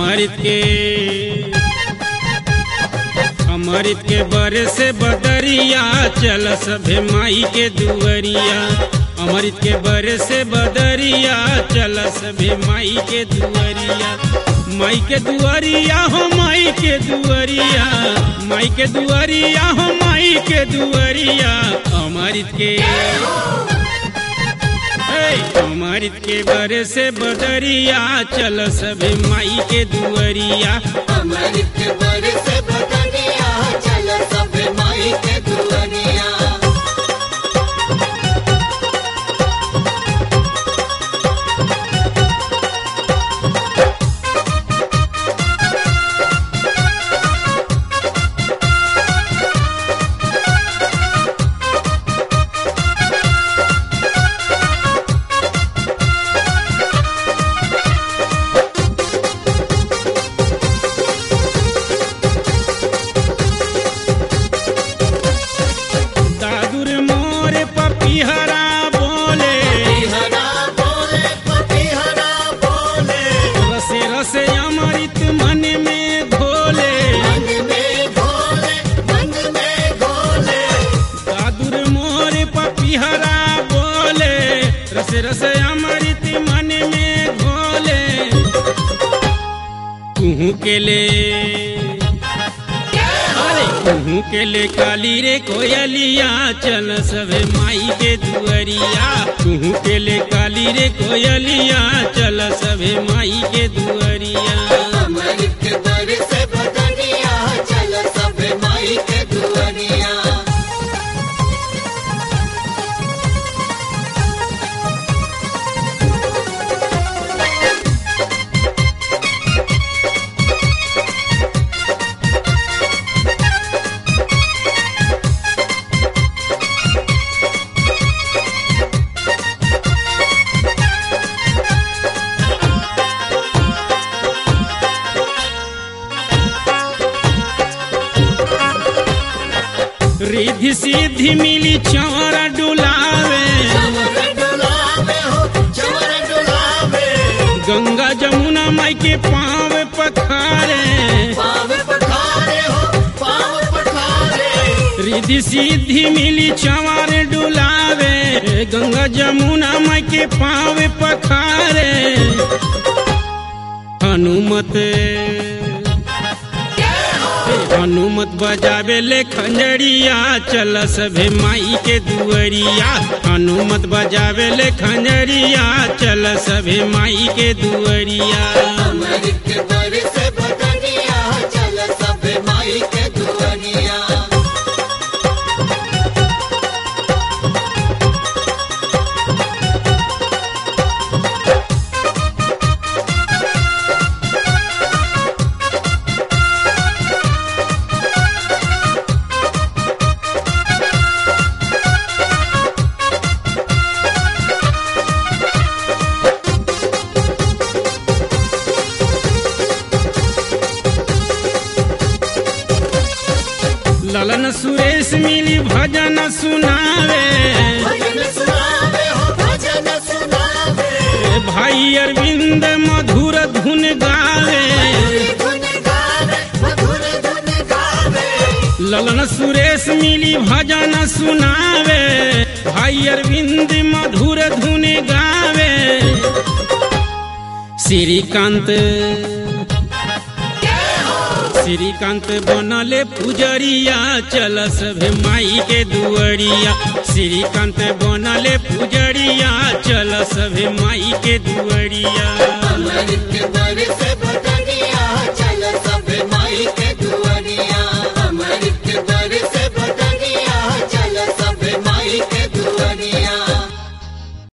अमृत के अमृत के बरे से बदरिया चल सभे माई के दुअरिया अमृत के बरे से बदरिया चल सभे माई के दुअरिया माई के दुअरिया हो माई के दुअरिया माई के दुअरिया हो माई के दुअरिया अमृत के हे, अमृत के बरे से बदरिया चल सभे माई के दुअरिया अमृत के बर से बदनिया चल सब माई के दुनिया दादुर मोर पपीहरा बोले हरा बोले पति हरा बोले रसे रसे अमृत मन में घोले मन में भोले मन में भोले दादुर मोर पपीहरा बोले रसे रसे अमृत मन में घोले कुहू के ले अरे कुहू के ले काली रे कोयलिया चल सभे माई के दुअरिया कुहू के ले काली रे कोयलिया चल सभे माई के दुअरिया अमृत के बर से बदनिया चल सब माई के दुनिया रिद्धि सिद्धि मिली चौरा डुलावे चवर डुलावे हो चवर डुलावे गंगा जमुना माई के पाँव पखारे पाव पखारे हो पाव पखारे रिद्धि सिद्धि मिली चंवर डुलावे गंगा जमुना माई के पाँव पखारे हनुमत हनुमत बजावे ले खंजरिया चल सभे माई के दुअरिया हनुमत बजावे ले खंजरिया चल सभे माई के दुअरिया अमृत के बर से बदनिया चल सब माई के दुनिया ललन सुरेश मिली भजन सुनावे भजन सुनावे हो भजन सुनावे भाई अरविंद मधुर धुन गावे धुन गावे मधुर धुन गावे ललन सुरेश मिली भजन सुनावे भाई अरविंद मधुर धुन गावे श्रीकांत श्रीकांत बनले पुजरिया चल सभे माई के दुअरिया श्रीकांत बनले पुजरिया चल सभे माई के दुअरिया अमृत के बर से बदनिया